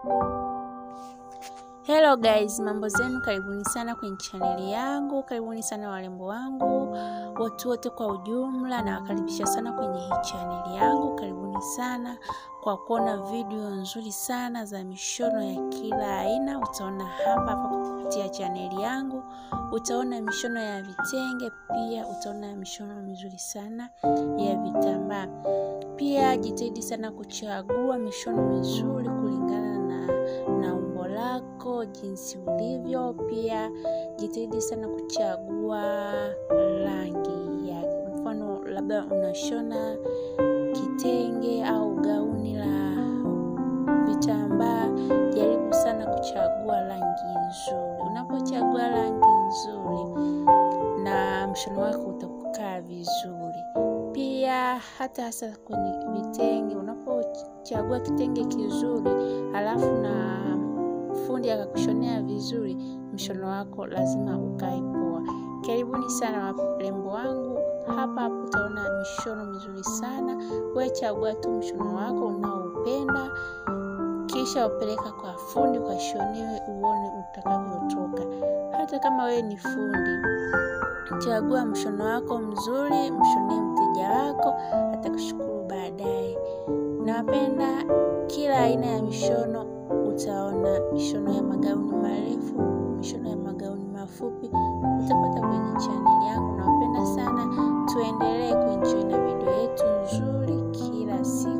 Hello guys, mambo zenu, karibuni sana kwenye chaneli yangu, karibuni sana warembo wangu, watu wote kwa ujumla, na wakaribisha sana kwenye hii chaneli yangu. Karibuni sana kwa kuona video nzuri sana za mishono ya kila aina. Utaona hapa hapa kupitia chaneli yangu, utaona mishono ya vitenge, pia utaona mishono mizuri sana ya vitambaa. Pia jitahidi sana kuchagua mishono mizuri kulingana na, na umbo lako jinsi ulivyo. Pia jitahidi sana kuchagua rangi ya mfano, labda unashona kitenge au gauni la vitambaa, jaribu sana kuchagua rangi nzuri. Unapochagua rangi nzuri, na mshono wako utakaa vizuri. Pia hata hasa kwenye vitenge, unapochagua kitenge kizuri halafu na fundi akakushonea vizuri, mshono wako lazima ukae poa. Karibuni sana warembo wangu, hapa hapo utaona mishono mizuri sana. Wewe chagua tu mshono wako unaoupenda, kisha upeleka kwa fundi ukashonewe, uone utakavyotoka. Hata kama wewe ni fundi, chagua mshono wako mzuri, mshonee mteja wako, atakushukuru baadaye. Nawapenda kila aina ya mishono. Utaona mishono ya magauni marefu, mishono ya magauni mafupi, utapata kwenye chaneli yangu. Nawapenda sana, tuendelee kuenjoy na video yetu nzuri kila siku.